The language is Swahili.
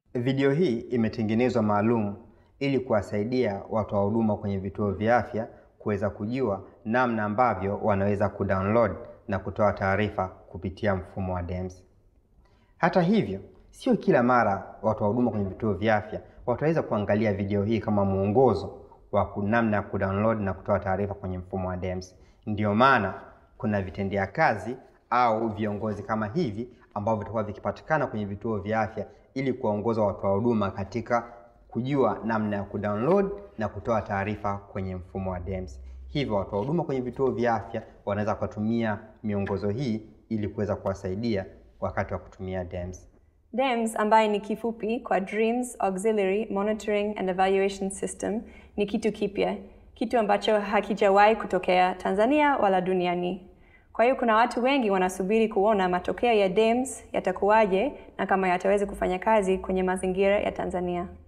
Video hii imetengenezwa maalum ili kuwasaidia watoa huduma kwenye vituo vya afya kuweza kujua namna ambavyo wanaweza kudownload na kutoa taarifa kupitia mfumo wa DEMS. Hata hivyo, sio kila mara watoa huduma kwenye vituo vya afya wataweza kuangalia video hii kama mwongozo wa namna ya kudownload na kutoa taarifa kwenye mfumo wa DEMS. Ndiyo maana kuna vitendea kazi au viongozi kama hivi ambavyo vitakuwa vikipatikana kwenye vituo vya afya ili kuwaongoza watoa huduma katika kujua namna ya kudownload na kutoa taarifa kwenye mfumo wa DEMS. Hivyo watoa huduma kwenye vituo vya afya wanaweza kutumia miongozo hii ili kuweza kuwasaidia wakati wa kutumia DEMS. DEMS ambaye ni kifupi kwa Dreams Auxiliary Monitoring and Evaluation System ni kitu kipya, kitu ambacho hakijawahi kutokea Tanzania wala duniani. Kwa hiyo kuna watu wengi wanasubiri kuona matokeo ya DEMS yatakuwaje na kama yataweza kufanya kazi kwenye mazingira ya Tanzania.